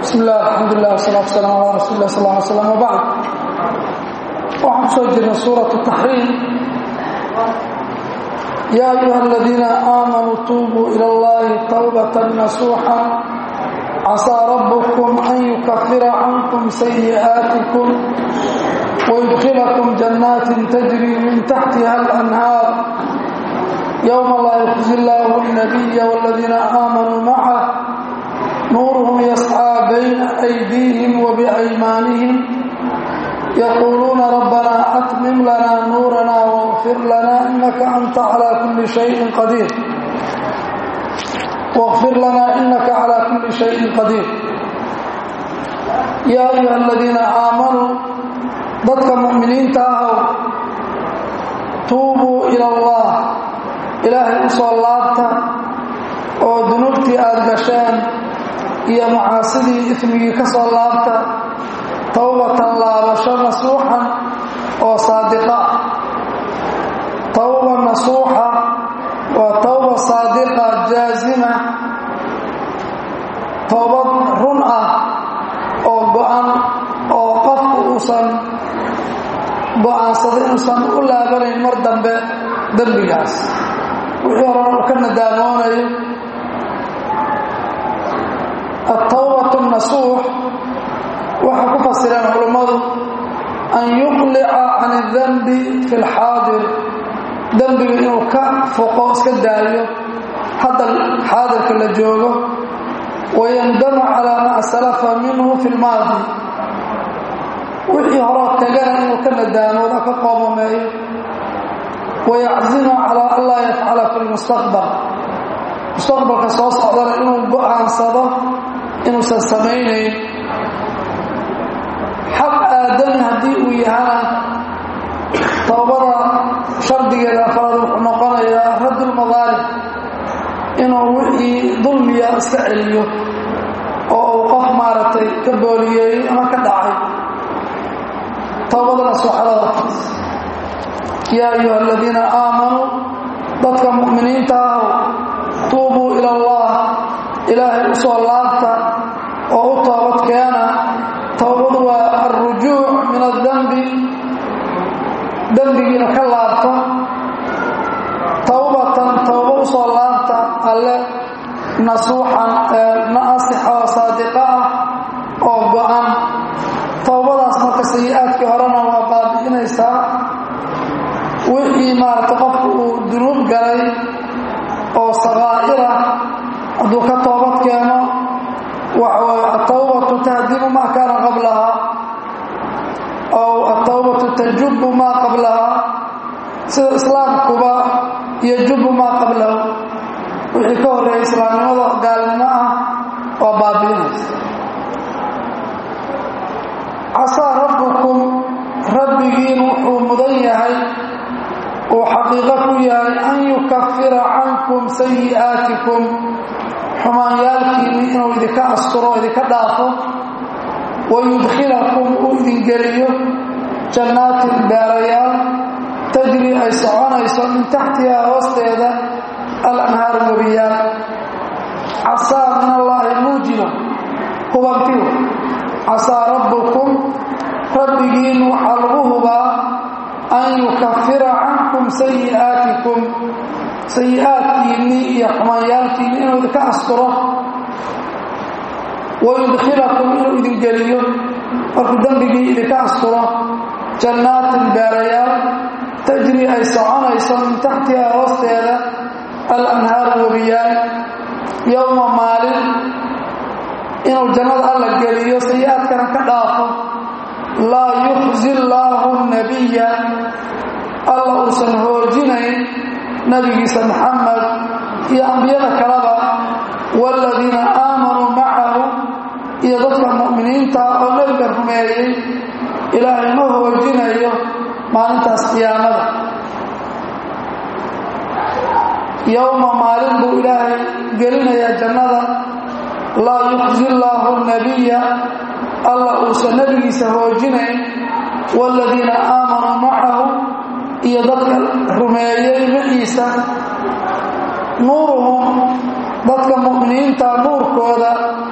bismi illah alxamdulilah wasalatu wasalam ala rasuuli lah sal ly slam wabacd waxaan ku soo jirnay suurat taxriim yaa ayuha aladiina aamanuu tuubuu ila allahi tawbatan nasuuxa casaa rabbukum an yukafira cankum sayi'aatikum wayudkilakum jannaatin tajri min taxtiha alanhaar yowma laa yukhzi illaahu alnabiya waladiina aamanuu macah nuuruhum yascaa bayna aydiihim wa biaymaanihim yaquuluuna rabbanaa atmim lanaa nuuranaa waqfir lanaa inaka anta calaa kulli shayin qadiir waqfir lanaa inaka calaa kulli shayin qadiir yaa ayuha aladiina aamanuu dadka mu'miniinta ahow tuubuu ila allah ilaahay u soo laabta oo dunuubtii aada gasheen iyo macaasidii ifmigii ka soo laabta towbatan laabasho nasuuxan oo saadiqa towba nasuuxa waa towba saadiqa jaazima toobad run ah oo go-an oo qofku uusan go-aansado inuusan u laabanayn mar dambe dembigaas wixii horan uu ka nadaamoonayo altawbatu nasuux waxay ku fasireen culummadu an yuqlica can اdanbi fi اlxaadir dembiga inuu ka foqo iska daayo hadda xaadirka la joogo wayandama calaa maa salafa minhu fi lmaadi wixii horoo tagana inuu ka nadaamooda ka qoomameeyo wayaczima calaa an laa yafcala fi lmustaqbal mustaqbalka soo socdana inuu go-aansado inuusan samaynayn xaq aadami haddii uu yahana towbada shardigeeda afraad wuxuu noqonayaa raddulmadaalim inuu wixii dulmiya iska celiyo oo uu qof maaragtay ka booliyeeyey ama ka dhacay towbada nasuuxadada yaa ayuha aladiina aamanuu dadka mu'miniinta ahow tuubuu ila allah ilaahay u soo laabta oo u toobad keena towbadu waa alrujuuc min adambi dembigiina ka laabto towbatan towbo u soo laabta alle nasuuxan naasixa oo saadiqa ah oo go-an towbadaas marka sayi-aadkii horena waa baabi'inaysaa wixii maaragta qofku uu dunuub galay oo sakaa'ira hadduu ka toobad keeno waxaway atawbatu tahdimu maa kaana qablaha ow atawbatu tajubu maa qablaha sida islaamkuba yajubu maa qablahu wixii ka horreeyay islaamnimada gaalnimo ah oo baabi'inaysa casaa rabbukum rabbigiin wuxuu mudan yahay uu xaqiiqo ku yahay an yukafira cankum sayi'aatikum xumaanyaalkiinni inuu idinka asturo idinka dhaafo wayudkhilakum uu idin geliyo jannaatin beerayaal tajri ay soconayso min taxtihaa hoosteeda alanhaaru webiyaal casaa min allaahi muujiba hubantiw casaa rabbukum rabbigiin waxaa lagu hubaa an yukafira cankum sayi'aatikum sayi-aadkiinnii iyo xumaanyaalkiinni inuu idinka asturo wayudkhilakum inuu idin geliyo markuu dembigii idinka asturo jannaatin beerayaal tajri ay soconayso min taxtihaa hoosteeda alanhaaru webiyaal yowma maalin inuu jannada alla geliyo sayi-aadkana ka dhaafo laa yukhzi llaahu nabiya alla uusan hoojinayn nabigiisa maxamed iyo ambiyada kaleba waaladiina aamanuu macahu iyo dadka mu'miniinta oo nebiga rumeeyey ilaahay ma hoojinayo maalintaas qiyaamada yowma maalin buu ilaahay gelinayaa jannada laa yukhzi llaahu nabiya alla uusan nebigiisa hoojinayn waaladiina aamanuu macahu iyo dadka rumeeyey maciisa nuuruhum dadka mu'miniinta nuurkooda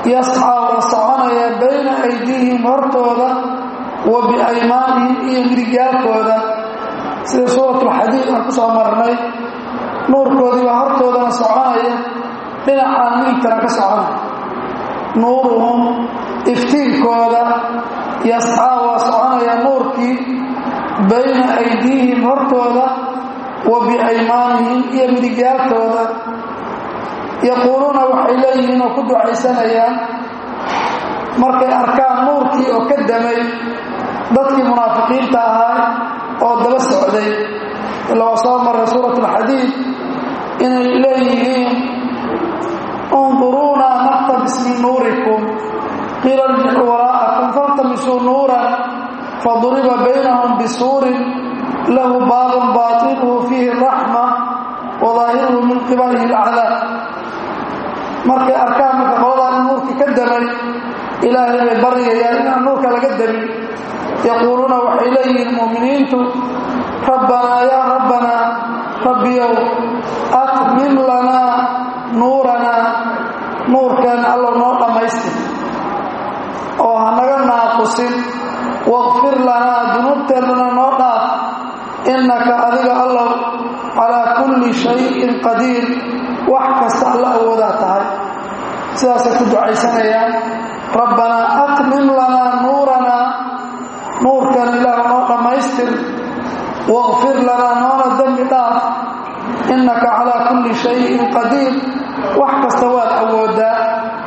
yascaa wa soconaya bayna aydiihim hortooda wa biaymaanihim iyo midigyaalkooda sida suuratulxadiid aan ku soo marnay nuurkoodii baa hortoodana soconaya dhinacaan midigtana ka soconaya nuuruhum iftiinkooda yascaa waa soconaya nuurkii bayna aydiihim hortooda wa biaymaanihim iyo midigyaalkooda yaquuluuna waxay leeyihiin oo ku ducaysanayaan markay arkaan nuurkii oo ka damay dadkii munaafiqiinta ahaa oo daba socday ila waa soo maray suurat alxadiid inay leeyihiin unduruuna naqtabis min nuurikum qiila irjicuu waraa'akum faltamisuu nuuran faduriba baynahum bisuurin lahu baabun baatinuhu fiihi raxma wa daahiruhu min qibalihi alcadaab markay arkaan marka qoladaa in nuurkii ka damay ilaahay bay baryayaan inaan nuurka laga damin yaquuluuna waxay leeyihiin mu'miniintu rabbanaa yaa rabbanaa rabbiyow atmim lanaa nuuranaa nuurkeenna allow noo dhammaystir oo hanaga naaqusin waqfir lanaa dunuubteennana noo dhaaf innaka adiga allow calaa kulli shayin qadiir wax kasta alla awoodaa tahay sidaasay ku ducaysanayaan rabbanaa atmim lanaa nuuranaa nuurkan ilaah noo dhammaystir waqfir lanaa noona dembi dhaaf innaka calaa kulli shayin qadiir wax kasta waad awoodaa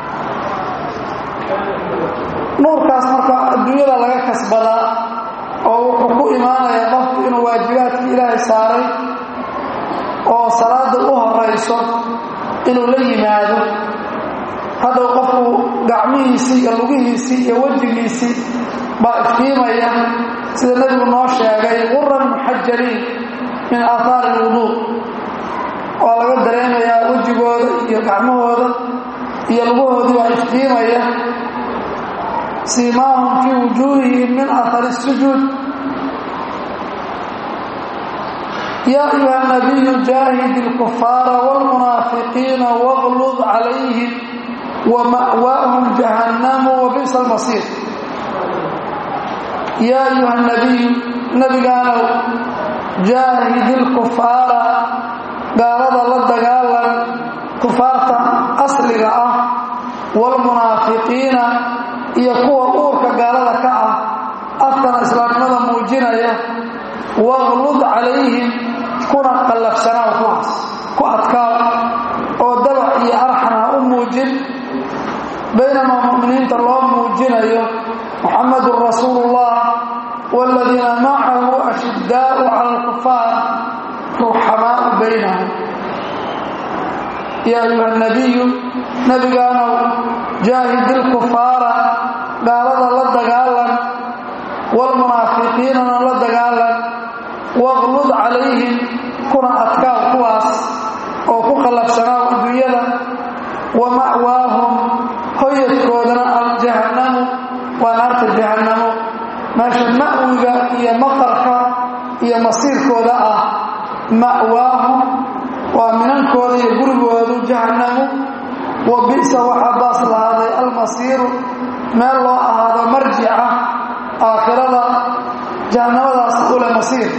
nuurkaas marka adduunyada laga kasbadaa oo wuxuu ku imaanayaa qofku inuu waajibaadkii ilaahay saaray oo salaada u horayso inuu la yimaado hadhow qofku gacmihiisii iyo lugihiisii iyo wejigiisii baa iftiimaya sida nebigu noo sheegay quran muxajariin min aathaari alwuduu waa laga dareemayaa wejigooda iyo gacmahooda iyo lugahoodii baa iftiimaya siimaahum fii wujuuhihim min athari sujuud yaa ayuha nabiyu jaahid ilkufaara wاlmunaafiqiina wاglud calayhim wama'waahum jahannamu wabi'sa almasiir yaa ayuha nabiyu nebigaanow jaahid ilkufaara gaalada la dagaalan kufaarta asliga ah waalmunaafiqiina iyo kuwa uurka gaalada ka ah afkana islaamnimada muujinaya waqlud calayhim kuna qallafsanaaw kuwaas ku adkaaw oo dabac iyo arxan ha u muujin baynamaa mu'miniinta loo muujinayo muxamadun rasuulullah waaladiina macahu ashiddaa'u cala alkufaar ruxamaa'u baynahum yaa ayuha nabiyu nebigaanow jaahid ilkufaara gaalada la dagaalan waalmunaafiqiinana la dagaalan waqlud calayhim kuna adkaaw kuwaas oo ku qallafsanaaw adduunyada wa ma'waahum hoyadkoodana aljahannamu waa naarta jahannamo meesha ma'wiga iyo maqarka iyo masiirkooda ah ma'waahum waa minankooda iyo gurigoodu jahannamu wa bi'sa waxaa baas lahaaday almasiiru meel loo ahaado marjica aakhirada jahannamadaas ule masiir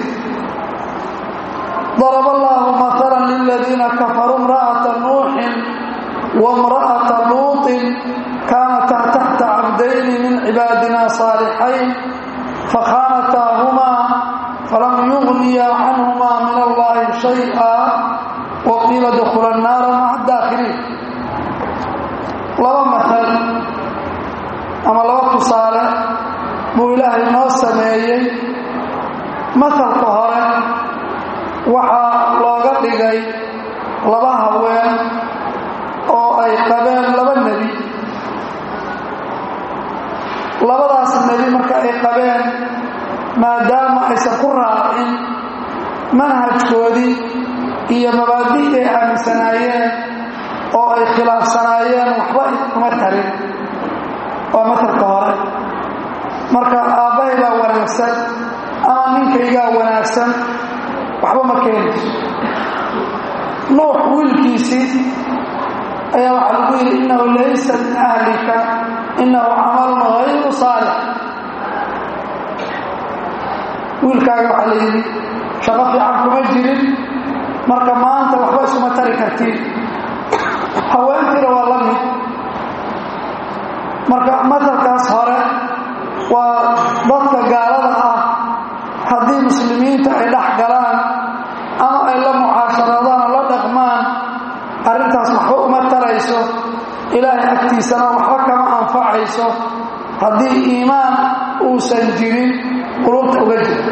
ضرب الله مثلا للذين كفروا امرأة نوح وامرأة لوط كانتا تحت عبدين من عبادنا صالحين فخانتاهما فلم يغنيا عنهما من الله شيئا وقيل ادخلا النار مع الداخلين لaba مثل ama laba tusaale buu ilaahay noo sameeyey mahalka hore waxaa looga dhigay laba haween oo ay qabeen laba nebi labadaas nebi marka ay qabeen maadaama aysan ku raacin manhajkoodii iyo mabaadi'ii ay aaminsanaayeen oo ay khilaafsanaayeen waxba kuma tarin waa matalka hore marka aabbahay baa wanaagsan ama ninkaygaa wanaagsan waxba ma keenayso nuux wiilkiisii ayaa waxaa lagu yidhi innahu laysa min ahlika innahu camalun hayru saalix wiilkaaga waxaa la yidhi shaqo fiican kuma jirin marka maanta waxba isuma tari kartiin haweentiina waa la mid marka matalkaas hore waa dadka gaalada ah haddii muslimiinta ay dhex galaan ama ay la mucaasharaadaan oo la dhaqmaan arrintaas waxba uma tarayso ilaahay agtiisana waxba kama anfacayso haddii iimaan uusan jirin qulubta uga jiro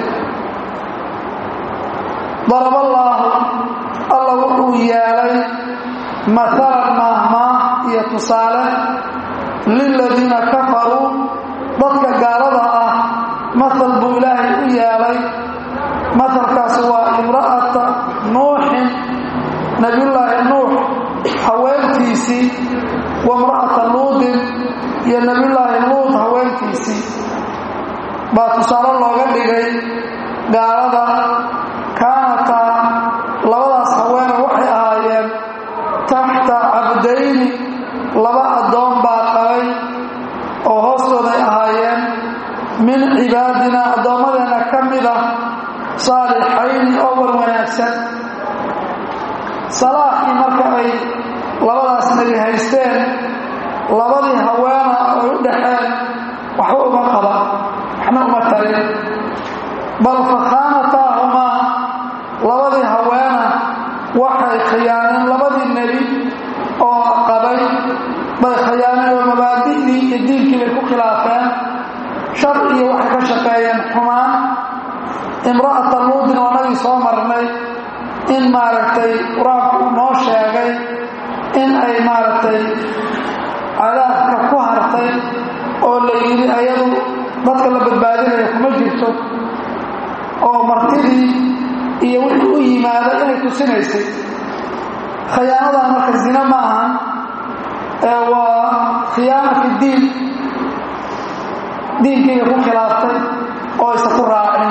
daraballaahu alla wuxuu yeelay maalan maahmaah iyo tusaale liladiina kafaruu dadka gaalada ah maal buu ilaahay u yeelay maalkaasi waa imra'ata nuuxin nabiyullaahi nuux haweenkiisii wa imra'ata luudin iyo nabiyullaahi luud haweenkiisii baa tusaale looga dhigay gaalada kaanataa labadaas haweene waxay ahaayeen taxta cabdayni laba addoon baa qabay oo hoostooday ahaayeen min cibaadina addoommadeenna ka mid ah saalixayni oo wan wanaagsan salaaxii marka ay labadaas nebi haysteen labadii haweena ay u dhaxeen waxba uma qaba waxna uma tarin bal fakhaanataahumaa labadii haweena waxay khiyaaneen labadii nebi oo qabay bay khiyaaneen oo mabaadi'dii iyo diinkii bay ku khilaafeen shar iyo waxay ka shaqeeyeen xumaan imra'ata luudin oo nagii soo marnay in maaragtay qur-aanku noo sheegay in ay maaragtay cadaabka ku hartay oo la yidhi ayadu dadka la badbaadinaya kuma jirto oo martidii iyo wixii u yimaada inay tusinaysay khiyaanadan marka zina ma ahan ee waa khiyaana fi diin diinkiiga ku khilaaftay oo aysan ku raacin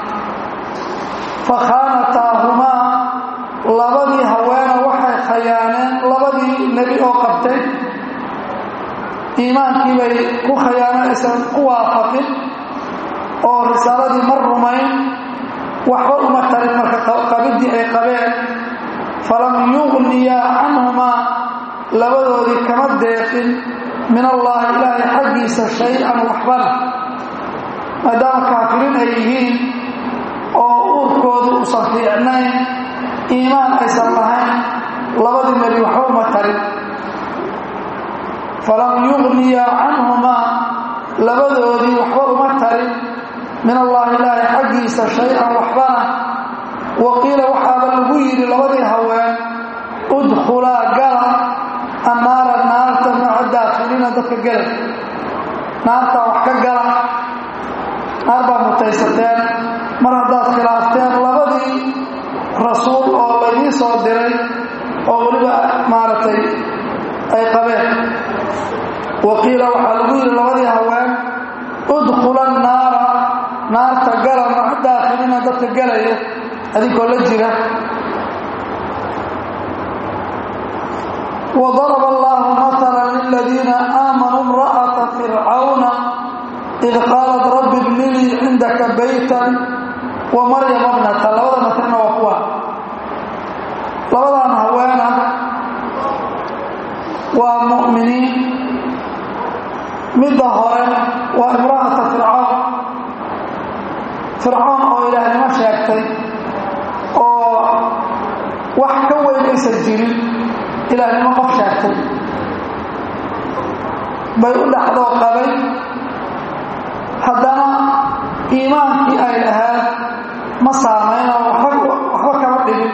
fakhaanataahumaa labadii haweena waxay khayaaneen labadii nebi oo qabtay iimaankii bay ku khayaaneen aysan ku waafaqin oo risaaladii ma rumayn waxba uma tarin marka qabiddii ay qabeen falam yuqniyaa canhumaa labadoodii kama deeqin min allaahi ilaahay xaggiisa shay-an waxbana maadaama kaafiriin ay yihiin oo uurkoodu uusan fiicnayn iimaan aysan lahayn labadii nebi waxba uma tarin falam yuqniyaa canhumaa labadoodii waxba uma tarin min allaahi ilaahay xaggiisa shay-an waxbana wa qiila waxaaba lagu yidhi labadii haween udkhulaa gala annaara naarta maca daakhiliina dadka gelay naartaa wax ka gala naar baa mutaysateen mar haddaad khilaafteen labadii rasuul oo laydii soo diray oo weliba maaragtay ay qabeen wa qiila waxaa lagu yidhi labadii haween udkhula annaara naarta gala maca daakhiliina dadka gelaya adinkoo la jira وضرب الله مثلا للذين آمنوا امرأة فرعون إذ قالت رب ابن لي عندك بيتا ومريم ابنة لبدا مثلنا وقوة لبدا هوانا ومؤمنين مدة هورين وامرأة فرعون فرعون أو إله ما شاكتي أو وحكوي ليس الجريم ilaahnimo qof sheegtay bay u dhaxdoo qabay haddana iimaankii ay lahayd ma saamaynoo waxba kama dhibin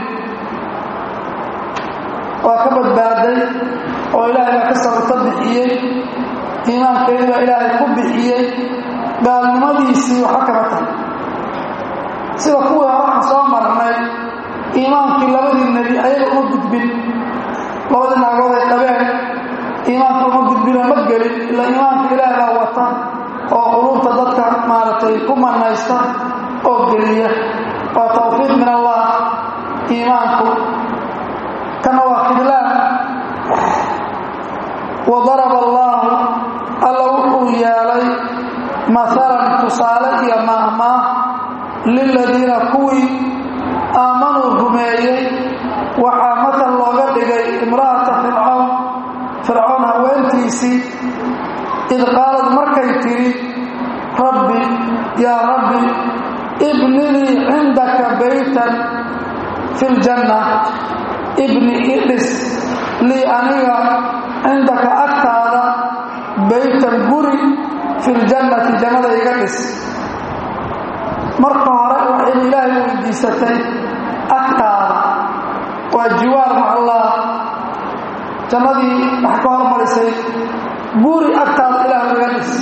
waa ka badbaaday oo ilaahay baa ka sababto bixiyey iimaankeedii baa ilaahay ku bixiyey gaalnimadiisii waxba kama tahay sida kuwii horaxa soo marnay iimaankii labadii nebi ayaga uma gudbin labadii naagood ay qabeen iimaanka uma gudbino ma gelin ila iimaanka ilaah baa wata oo quluubta dadka maaragtay ku manaysta oo geliya waa tawfiiq min allah iimaanku kana waa khidlaan wadaraba allaahu alla wuxuu yeelay maalan tusaale iyo maahmaah liladiina kuwii aamanuu rumeeyey waxaa matal looga dhigay imra'ata fircawn fircawn haweentiisii id qaalad markay tidhi rabbi yaa rabbi ibnilii cindaka baytan fi ljanna ibni idhis lii aniga cindaka agtaada baytan guri fi ljannati jannada iga dhis marka hore waxaynu ilaahay weydiisatay agtaada waa jiwaar maca allah jannadii waxay ka hormarisay guri agtaada ilaahu iga dhis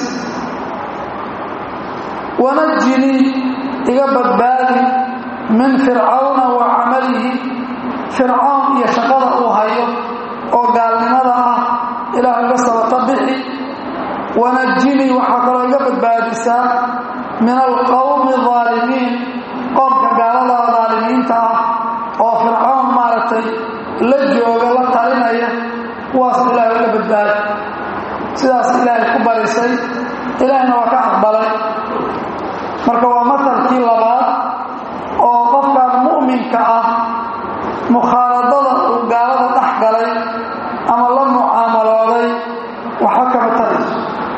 wanajinii iga badbaadi min fircawna wa camalihi fircawn iyo shaqada uu hayo oo gaalnimada ah ilaahu iga sabata bixi wanajinii waxaa kaloo iga badbaadisaa min alqowmi aalimiin qoomka gaalada daalimiinta ah oo fircawn maaragtay la jooga la talinaya kuwaas ilaahay iga badbaadi sidaas ilaahay ku barisay ilaahayna waa ka aqbalay marka waa matalkii labaad oo qofkan mu'minka ah mukhaaladada uu gaalada dhex galay ama la mucaamalooday waxba kama tarayso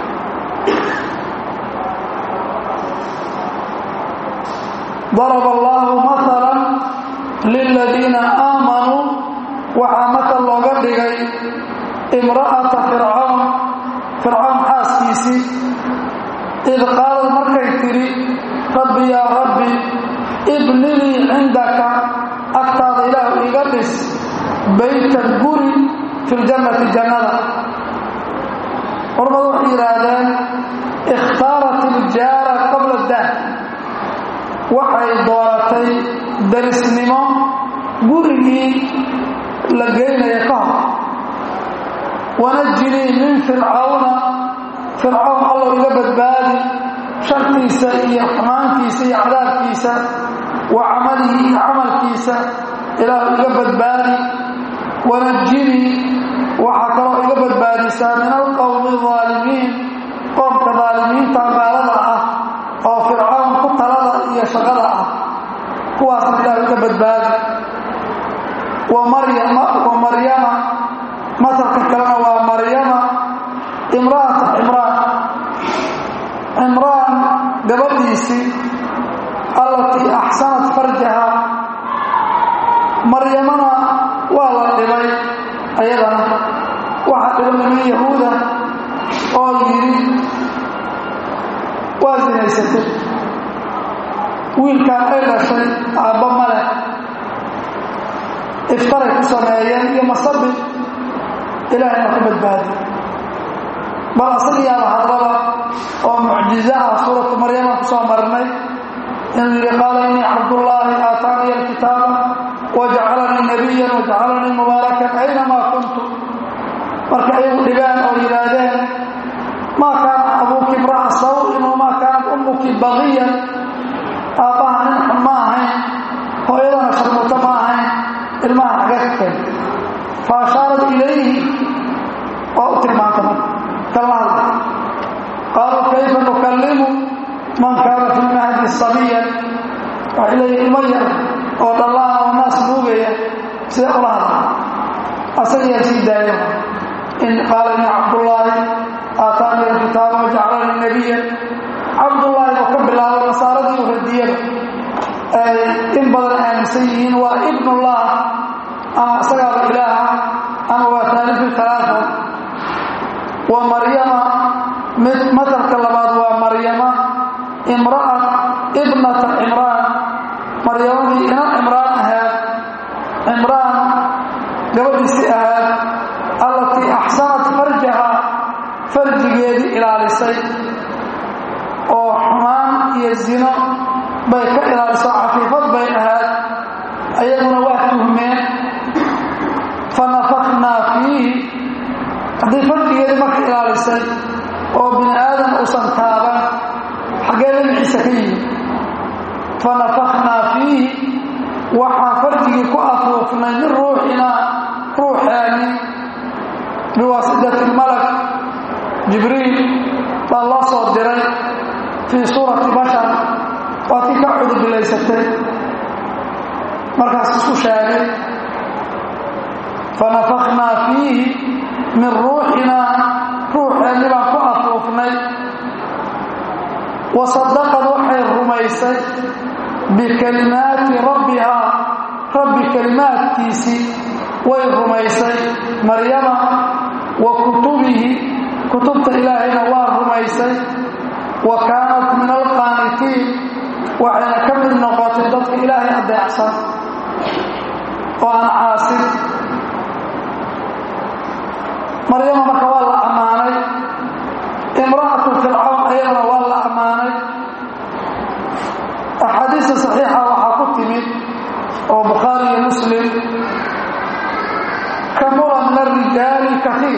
daraba allaahu maalan liladiina aamanuu waxaa matal looga dhigay imra'ata fircawn fircawn xaaskiisii id qaalad markay tidhi rabbi yaa rabbi ibnilii cindaka agtaada ilaahu iga dhis baytan guri fi ljannati jannada culamadu waxay yidhaahdeen ikhtaarat iljaara qabla dah waxay dooratay darisnimo gurigii la geynaya ka hor wanajinii min fircawna fircawn allow iga badbaadi shartiisa iyo xumaantiisa iyo cadaabkiisa wa camalihi iyo camalkiisa ilaahu iga badbaadi wanajinii waxaa kaloo iga badbaadisaa min alqowmi aalimiin qoomka daalimiinta gaalada ah oo fircawn ku talada iyo shaqada ah kuwaasna ilaahu iga badbaadi wa maryama wa maryama masalka kalena waa maryama imra'ata cimraan cimraan gabadhiisii allatii axsanat farjaha maryamana waa la dhibay ayadana waxaa dhiba niman yahuuda oo yidhi waa sinaysatay wiilkaan ay dhashay aabba male iftaray ku sameeyeen iyo masabi ilaahayna ku badbaadi bal asagiyaaba hadlaba oo mucjizo ah suuratu maryama ku soo marnay inuu yidhi qaala innii cabdullaahi aataaniya alkitaaba wajacalanii nabiyan wajacalanii mubaarakan aynamaa kuntu marka ayagu dhibaan oo yidhaahdeen maa kaana abuuki imra'a sawin wamaa kaanat ummuki baqiyan aabbaha nin xun ma ahayn hooyadana sharmuto ma ahayn ilmaha xaga ka keen fa ashaarat ilayhi waa u tilmaanta marka kala hadla qaaluu kayfa nukallimu man kaana fi lmahdi sabiyan waxay leeyihin ilmo yar oo dhallaan oo naas nuugaya sida ula hadla asagiyaa sii daaya in qaala inni cabdullaahi aataani alkitaaba wajacalanii nabiyan cabdullaahi oo ka bilaabo nasaaradii u radiyada ay in badan aaminsan yihiin waa ibnullah ama isagaaba ilaaha ama waa taalifu talaata wa maryama mid matalka labaad waa maryama imra'at ibnata cimraan maryamadii ina cimraan ahaad cimraan gabadhiisii ahaad allatii axsanat farjaha farjigeedii ilaalisay oo xumaan iyo zino bay ka ilaaliso cafiifad bay ahaad ayaguna waa tuhmeen fa nafaknaa fiihi haddii farjigeedii marka ilaalisay oo bini aadam uusan taaban xaggee dhinaciisa ka yimid fa nafaknaa fiihi waxaan farjigii ku afuufnay min ruuxinaa ruuxeeni biwaasitati malak jibriil baa loo soo diray fii suurati bashar waa tii ka cudubilaysatay markaas isku sheegay fanafaknaa fiihi min ruuxinaa ruuxeenni baan ku afuufnay wasadaqad waxay rumaysay bikalimaati rabbihaa rabbi kalimaadkiisii way rumaysay maryama wa kutubihi kutubta ilaahayna waa rumaysay wa kaanat min alqaanitiin waxayna ka mid noqotay dadka ilaahay adeecsan oo aan caasin maryama marka waa la ammaanay imra'atu fircawn ayadana waa la ammaanay axaadiista saxiixa waxaa ku timid oo bukhaari iyo muslim kamula min arijaali kaiir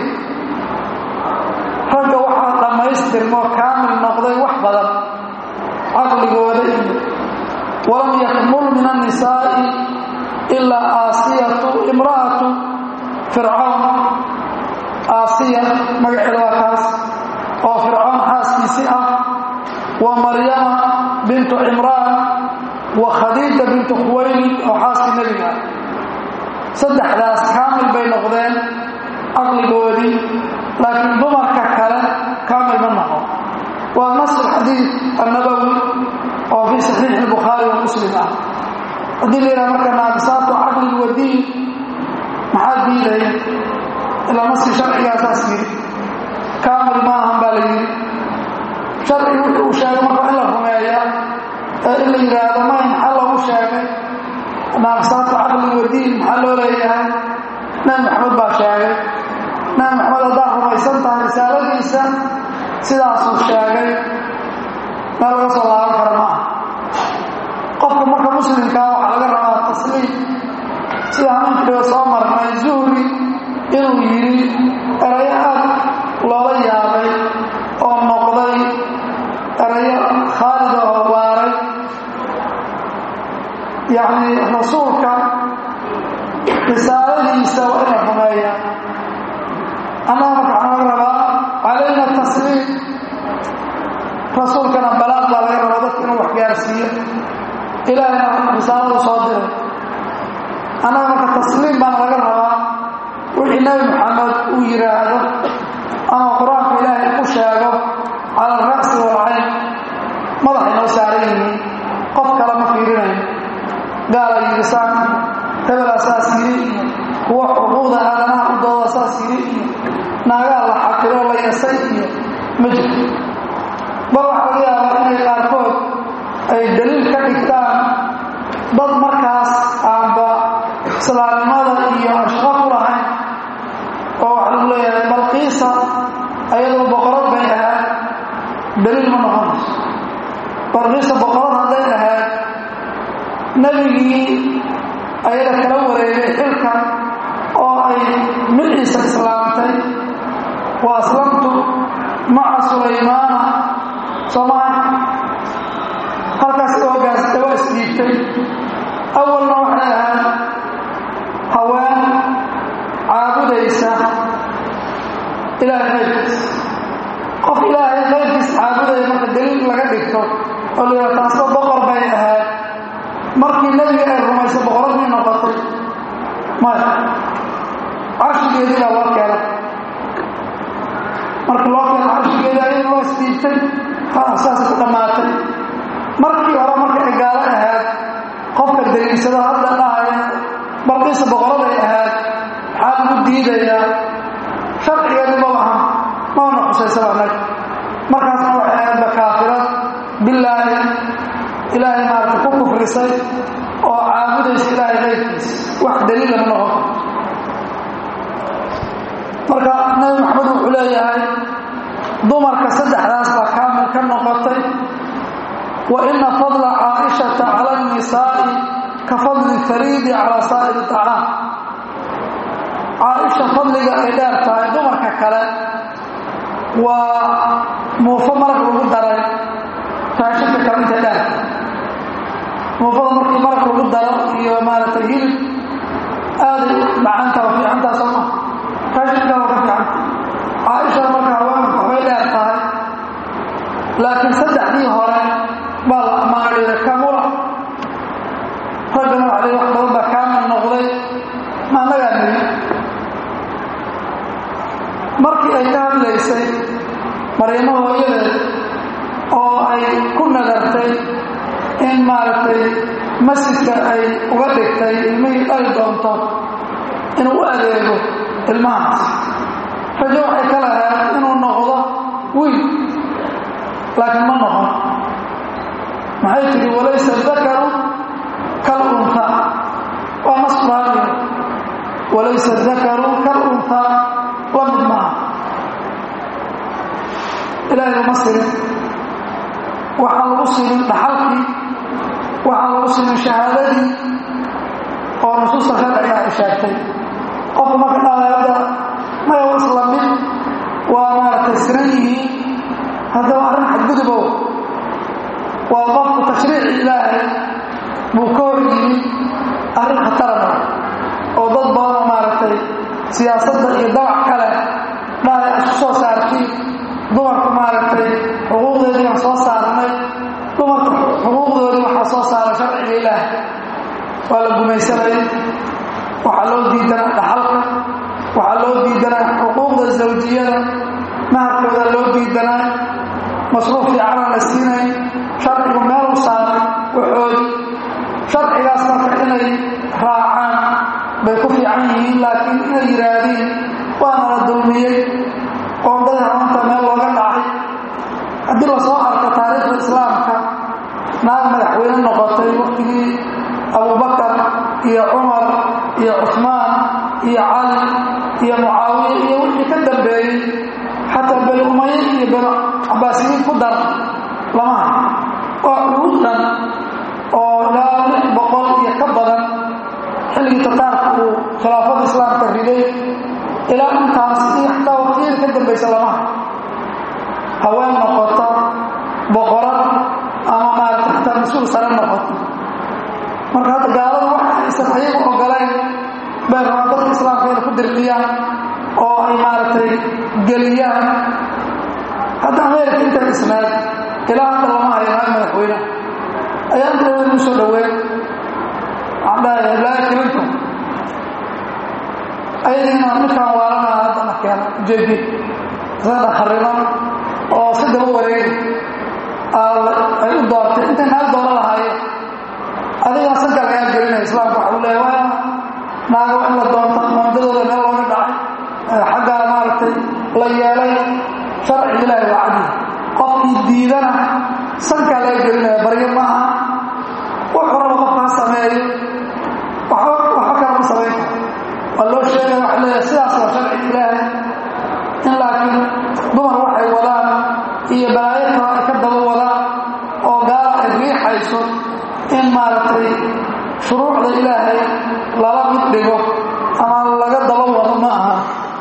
ragga waxaa dhammaystirmoo kaamil noqday wax badan caqligooda iyo walam yakmul min annisaa'i ilaa aasiyatu imra'atu fircawn aasiya magaceeda waa kaas oo fircoon xaaskiisii ah wa maryama bintu cimraan wa khadiija bintu khuwaylid oo xaaskii nebiga ah saddexdaas kaamil bay noqdeen caqligoodii laakiin dumarka kale kaamil ma noqon waa nas alxadiid annabowi oo fii saxiixi albukhaari wa muslim ah haddii la yidhaha marka naaqisaatu caqlin wa diin maxaa diidaya ilaa naskii sharcigaasaas yidhi kaamil ma ahan baa la yidhi sharcigi wuxuu uu sheegay marka in la rumeeya ee in la yidhaahdo may maxaa loogu sheegay naaqisaatu caqlin wa diin maxaa loo leeyahay nabi maxamed baa sheegay nabi maxamed haddaad rumaysan tahay risaaladiisa sidaasuu sheegay meel laga soo laaban kara ma ah qofka marka muslimkaa waxaa laga rabaa tasliim sida haminkiiba soo marnay zuhri inuu yidhi erayo aad loola yaabay oo noqday erayo khaalida oo waaray yacni rasuulka risaaladiisa waa ina rumeeya annaga marka waxaa laga rabaa calayna tasliim rasuulkana balaaq baa laga rabaa dadka inuu wax gaarsiiyo ilaahayna risaaladu soo diray annaga marka tasliim baana laga rabaa wixii nebi maxamed uu yidhaahdo ama qur-aanka ilaahay ku sheego cala alra'si walcayn madaxay noo saaran yihiin qof kale ma fiirinayo gaala yidhi saan hebelaa saas yidhi iyo kuwa xuquuqda aadanaha u dooda saas yidhi iyo naagaa la xaqiro la yasay iyo ma jirto bal waxaa laga yaabaa inay qaarkood ay daliil ka dhigtaan dad markaas aanba islaamnimada iyo ashqo ku lahayn oo waxa lagu leeyahay balqiisa ayadoo boqorad bay ahayd daliil ma noqonayso balqiisa boqorad hadday ahayd nebigii ayada kala wareegay xilka oo ay miciisa islaamtay wa aslamtu maca sulaymaana soomaa halkaas oogaasta waa isdhiibtay awalna waxay ahayd haween caabudaysa ilaahay qayrkiis qof ilaahay qayrkiis caabudaya marka daliil laga dhigto oo la yidhaha taasba boqor bay ahayd markii nebiga ay rumayso boqorad may noqotay maya carshigeedii baa loo keenay markii loo keenay carshigeedii ayada loo isdiibtay saas ku dhammaatay markii hore marka ay gaalo ahayd qofka daliilsada hadda dhahaya balqiisa boqoraday ahayd maxaa lagu diidayaa sharcigeedu ma lahan maana xusaysaba annaga markaasna waxay ahaydba kaafirad bilaahi ilaahay maarata ku kufrisay oo caabudaysa ilaahay qayrkiis wax daliila ma noqon marka nabi maxamed wuxuu leeyahay dumarka saddexdaas baa kaamil ka noqotay wa ina fadla caaishata cala annisaa'i ka fadli fariidi calaa saa'iri tacaam caaisha fadliga ay dheer tahay dumarka kale waa muufo marag lagu daray raashinka kale intay dheer muufada markii marag lagu daro iyo maaragtay hilib aaday macantaa fiicantaa soo maa raashinka waa ka fiican markii ay ka hadlaysay maryamo hooyadeed oo ay ku nadartay in maaragtay masjidka ay uga dhigtay ilmihii dhali doonto inuu u adeego ilmahaas rajo waxay ka lahayd inuu noqdo wiil laakiin ma noqon maxay tidhi walaysa dakaru kal untaa waa nasraaniya walaysa dakaru kal untaa la mid maaha ilaahay uma sirin waxaan lagu sirin dhaxalkii waxaan lagu sirin shahaadadii oo nusuusta sharciga ay sheegtay qofku marka dhalaada maya wa isla mid waa maaragtay siran yihiin haddaba arrin xadgudubow waa qofku tashriici ilaahay buu ka hor yimid arrin khatarana oo dad badanoo maaragtay siyaasadda iyo dabac kale dhahay isku soo saartiin dumarku maaragtay xuquuqdeedii aan soo saarnay dumarka xuquuqdoodii waxaa soo saara sharciga ilaahay waa la gumaysanayay waxaa loo diidanaa dhaxalka waxaa loo diidanaa xuquuqda zawjiyada maharkooda loo diidanaa masruuf fiicana la siinay sharcigu meeluu saaray waxoodii sharcigaas marka inay raacaan bay ku fiican yihiin laakiin inay yidhaahdiin waana la dulmiyey qoondada haanta meel looga dhacay haddii lasoo arko taariikhda islaamka naag madaxweyne noqotay waktigii abubakar iyo cumar iyo cusmaan iyo cali iyo mucaawiya iyo wixii ka dambeeyey xataa beni umaye iyo beni cabaasiyiin ku dar lama hay oo ugu dhan oo ilaa lix boqol iyo ka badan xilligii tataarka uu khilaafada islaamka riday ilaa intaas iyo xataa waqtiyada ka dambaysa lama hay haween noqota boqorad ama maarata xataa mas-uul sare noqoto marka hadda gaalada waxa aysan ayagu ogolayn bay rabaan dadka islaamka inay ku dirqiyaan oo ay maaragtay geliyaan hadda ameerika intay isnaad ilaa hadda lama hayo naag madaxweyne ayaa inta dhaweyn u soo dhaweyn waxaan dhahay heblaayo clinton ayadiina ninkaan waalanaa haddana keena ujeedi isagana khariban oo si daba wareegi ay u doortay intay naag dooro lahaayeen adigaa sanka lagaa gelinaya islaamka waxa u leeya waa naago in la doonto maandadooda meel looga dhacay xaggaa maaragtay la yeelay sharciga ilaahi waa cadi qofkii diidana sankaa laga gelinaya baryo ma aha wuxuu raba qofka ha sameeyo waxba kala ma samayn karo waa loo sheegaya waxa leeyahay sidaas waa sharciga ilaahay in laakiin dumar waxay wadaan iyo balaayo kale ay ka daba wadaan oo gaala ay riixayso in maaragtay shuruucda ilaahay lala mid dhigo ama laga daba wado ma aha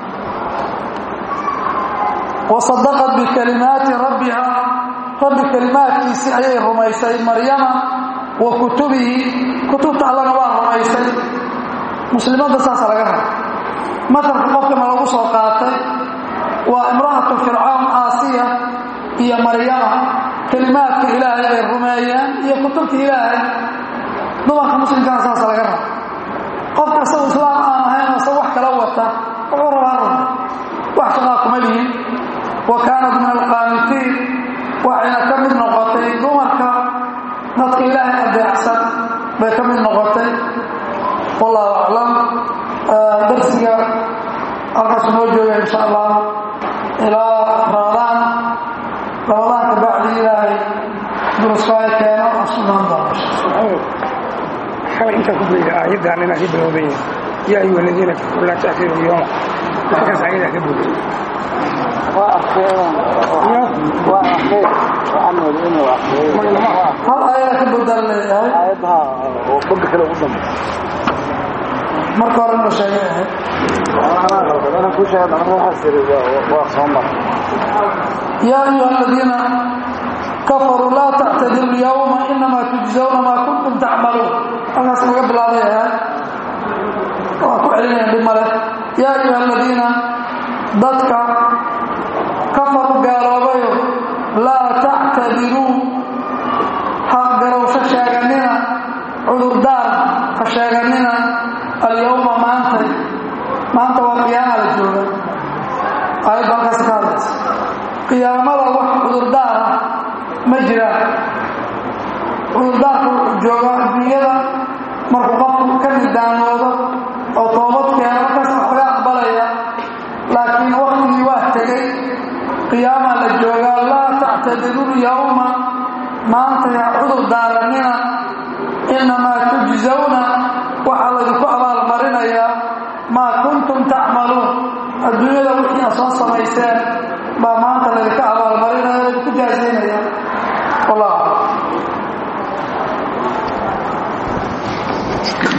wasadaqat bikalimaati rabbiha rabbi kalimaadkiisii ayay rumaysay maryama wa kutubihi kutubta allana waa rumaysay muslimadda saasa laga raba matalka qofkana lagu soo qaatay waa imra'atu fircawn aasiya iyo maryama kalimaadka ilaahay bay rumeeyeen iyo kutubta ilaahay dumarka muslimkana saasa laga raba qofka isagu islaam aan ahayn ase wax kala wata wuxuu rabaa run wax shaqaa kuma lihin wa kaanat min alqaanitiin waxayna ka mid noqotay dumarka dadka ilaahay adeecsan bay ka mid noqotay wallahu aclam darsiga halkaasu noo jooga insha allah ilaa ramadaan ramadaan ka bacdi ilaahay duruskaayo keeno asugnaan doona xalay intaan ku beyda aayaddan inaa ka bilowday yaa ayuha aladiina kafaruu laa ta'tiru lyawma markaas ayadaa ka bogay hal aayada ka badal leeyahay marka hore la sheegay ahayd yaa ayuha aladiina kafaruu laa tactadiru lyawma inamaa tujzawna maa kuntum tacmaluun halkaas laga bilaabay ahayd waa ku celinaya dhib male yaa ayuha aladiina dadka kafaruu gaaloobayo laa tactadiruu ha garowsho sheeganina cudurdaar ha sheeganina alyawma maantay maanta waa qiyaama la jooga aayadda halkaas ka hadlaysa qiyaamada wax cudurdaar ah ma jiraan cudurdaarka wuxuu joogaa adduunyada markuu qofku ka nidaamoodo oo toobad keeno markaas wax laga aqbalaya laakiin waktigii waa tegey qiyaamaa la joogaa laa tactadiru lyawma maanta yaa cudur daaranina innamaa tujzawna waxaa laydinku abaalmarinayaa maa kuntum tacmaluun adduunyada wixii aad soo samayseen baa maanta laydinka abaalmarinaya laydinku jaasaynaya wallah